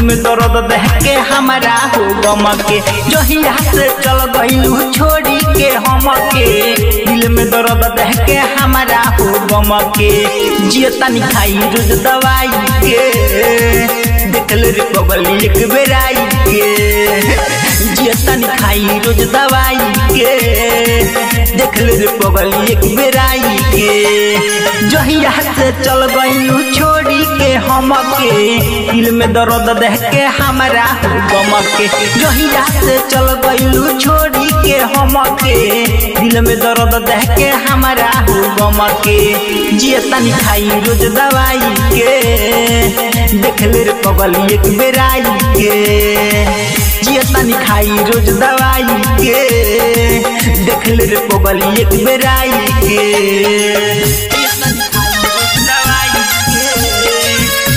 में दर्द देह के हमारा हो गम के जहिया से चल गइलू छोड़ी के हम के दिल में दर्द देह के हमारा हो गम के जियतनी खाई रोज दवाई के देखल रे बगल एक बेर आई के जियतनी खाई रोज दवाई के देखल रे बगल एक बेर आई के जहिया से चल गइलू छोड़ी के हम के दिल में दर्द देह के हमारा हो गम के जहिया से चल गइलू छोड़ी के हम के दिल में दर्द देह के हमारा हो गम के जियतनी खाई रोज दवाई के देखल रे बगल एक बेर आई के जियतनी खाई रोज दवाई के देखल रे बगल एक बेर आई के जियतनी खाई रोज दवाई के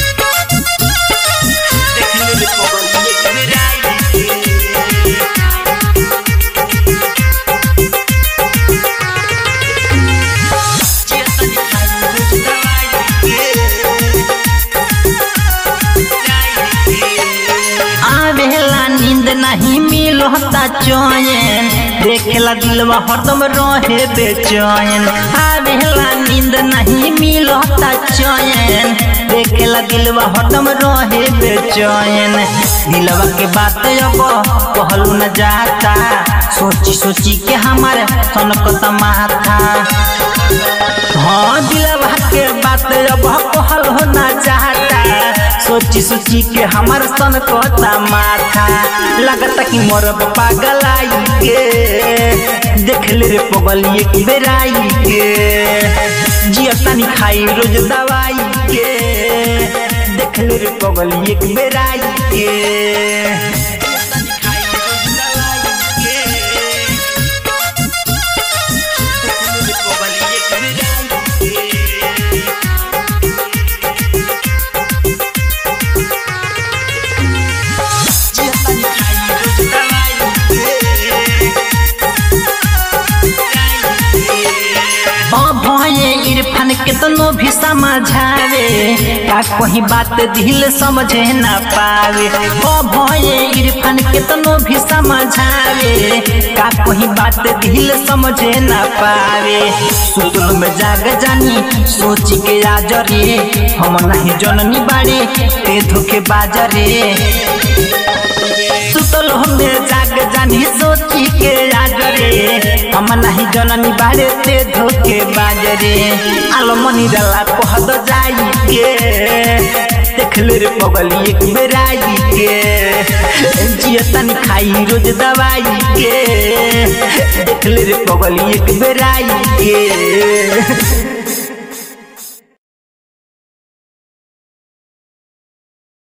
देखल रे बगल एक बेर आई के जियतनी खाई रोज दवाई आवेला नींद नहीं मिलता चैन देखेला दिलवा हरदम रहे बेचैन आवेला नींद नहीं मिलता चैन देखेला दिलवा हरदम रहे बेचैन दिलवा के बात अब कहलू न जाता सोची सोची के हमारे सनकत माथा हाँ दिलवा के बात अब कहल हो ना चाहता सोची सोची के हमार सन कोता माथा लगता कि मोर पागल आई के देख ले रे पगल एक बेर आई के जियतानी खाई रोज दवाई के देख ले रे पगल एक बेर आई के जियतानी खाई रोज दवाई के देख ले रे पगल एक बेर आई के जियतानी खाई रोज दवाई भये इरफान केतनो भी समझावे का कोई बात दिल समझे ना पावे ओ भये इरफान केतनो भी समझावे का कोई बात दिल समझे ना पावे सुतल में जाग जानी सोच के आज रे हम नहीं जननी बाड़े ते धोखे बाजरे सुतल हमें जाग जानी सोची के आज रे हम नहीं जननी बाड़े ते धोके बाजरे आलमनी डाला कहद जाई के देख ले रे पगल एक बेर आई के जियतन खाई रोज दवाई के देख ले रे पगल एक बेर आई के